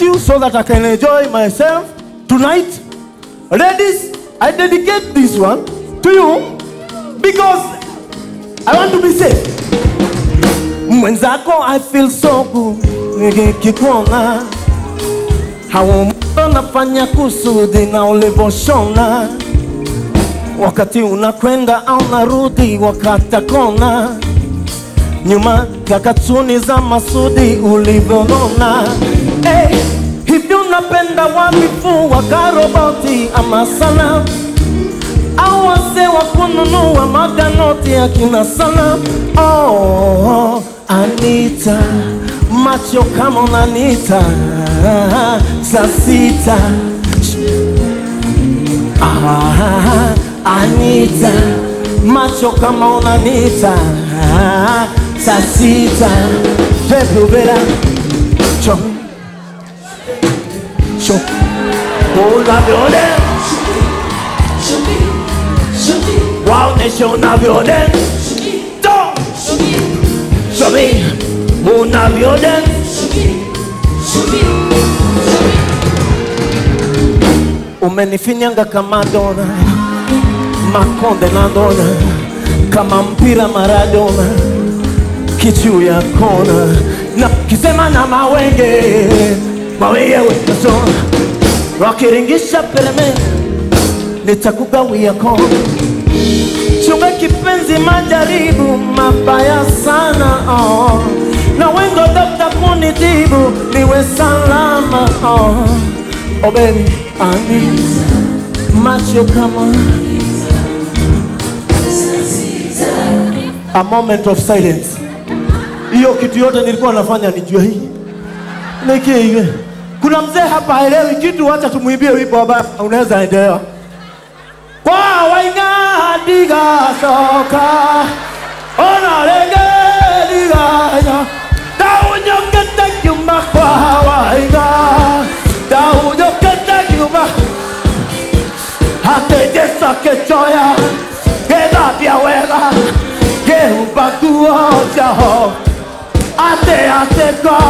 you so that I can enjoy myself tonight. Ladies, I dedicate this one to you because I want to be safe. Mwenzako, I feel so good nikikuona, haumbona nafanya kusudi na ulivyoshona, wakati unakwenda au narudi, wakata kona nyuma kakatuni za Masudi ulivyonona. Hey, hivi unapenda wabifu wa karoboti ama sana au wazee wa kununua maganoti ya kina sana? Oh, Anita, macho kama unanita saa sita Ah, Anita, macho kama unanita saa sita Pepe Vera Cho Cho Unavyoone Waoneshe unavyoone To Show me Unavyoone Umenifinyanga kama dona Makonde na dona Kama mpira Maradona Kichu ya kona Na kisema na mawenge Mawenge wekasona Wakiringisha pereme Nitakugawia kona Chunga kipenzi majaribu mabaya sana oh. Na wengo dokta kunitibu niwe salama oh. Oh baby, ani macho kama a moment of silence. Hiyo kitu yote nilikuwa nafanya nijue hii nikie hivi. Kuna mzee hapa haelewi kitu, wacha tumwimbie wimbo ambao unaweza endelea kwa wainga diga soka ona lege diga ya daunyo kete kyuma kwa wainga daunyo kete kyuma hate jesa kechoya queda pia wega que un pacuo chaho ate ate kwa